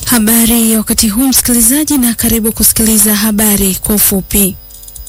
Habari ya wakati huu msikilizaji, na karibu kusikiliza habari kwa ufupi.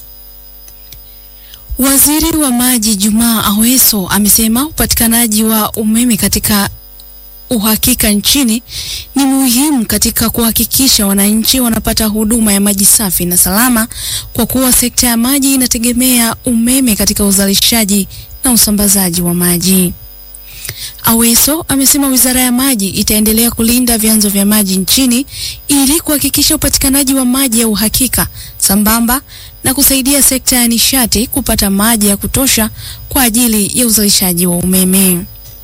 Waziri wa Maji Jumaa Aweso amesema upatikanaji wa umeme katika uhakika nchini ni muhimu katika kuhakikisha wananchi wanapata huduma ya maji safi na salama, kwa kuwa sekta ya maji inategemea umeme katika uzalishaji na usambazaji wa maji. Aweso amesema Wizara ya Maji itaendelea kulinda vyanzo vya maji nchini ili kuhakikisha upatikanaji wa maji ya uhakika sambamba na kusaidia sekta ya nishati kupata maji ya kutosha kwa ajili ya uzalishaji wa umeme.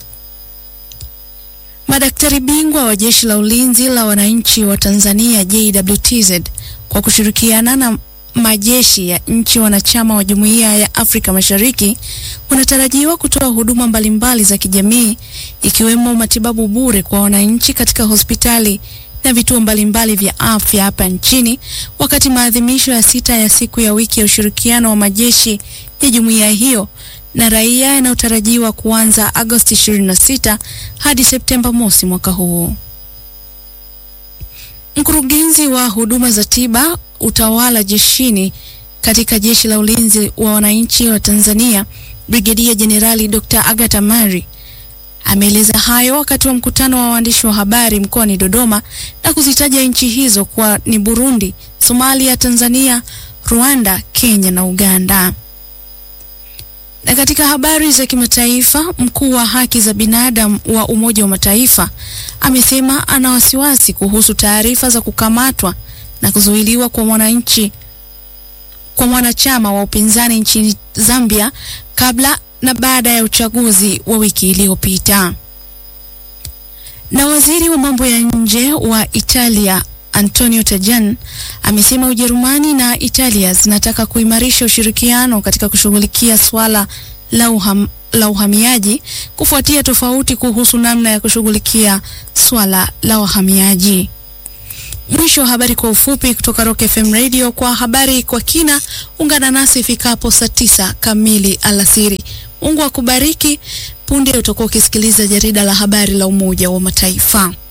Madaktari bingwa wa Jeshi la Ulinzi la Wananchi wa Tanzania JWTZ kwa kushirikiana na majeshi ya nchi wanachama wa Jumuiya ya Afrika Mashariki wanatarajiwa kutoa huduma mbalimbali za kijamii ikiwemo matibabu bure kwa wananchi katika hospitali na vituo mbalimbali vya afya hapa nchini wakati maadhimisho ya sita ya siku ya wiki ya ushirikiano wa majeshi ya jumuiya hiyo na raia yanayotarajiwa kuanza Agosti 26 hadi Septemba mosi mwaka huu. Mkurugenzi wa huduma za tiba utawala jeshini katika Jeshi la Ulinzi wa Wananchi wa Tanzania, Brigedia Jenerali Dr. Agatha Mari ameeleza hayo wakati wa mkutano wa waandishi wa habari mkoani Dodoma na kuzitaja nchi hizo kuwa ni Burundi, Somalia, Tanzania, Rwanda, Kenya na Uganda. Na katika habari za kimataifa, mkuu wa haki za binadamu wa Umoja wa Mataifa amesema ana wasiwasi kuhusu taarifa za kukamatwa na kuzuiliwa kwa mwananchi kwa mwanachama wa upinzani nchini Zambia kabla na baada ya uchaguzi wa wiki iliyopita. Na waziri wa mambo ya nje wa Italia Antonio Tajani amesema Ujerumani na Italia zinataka kuimarisha ushirikiano katika kushughulikia swala la uham, la uhamiaji kufuatia tofauti kuhusu namna ya kushughulikia swala la wahamiaji. Mwisho wa habari kwa ufupi kutoka Rock FM Radio. Kwa habari kwa kina, ungana nasi ifikapo saa tisa kamili alasiri. Mungu akubariki. Punde utakuwa ukisikiliza jarida la habari la Umoja wa Mataifa.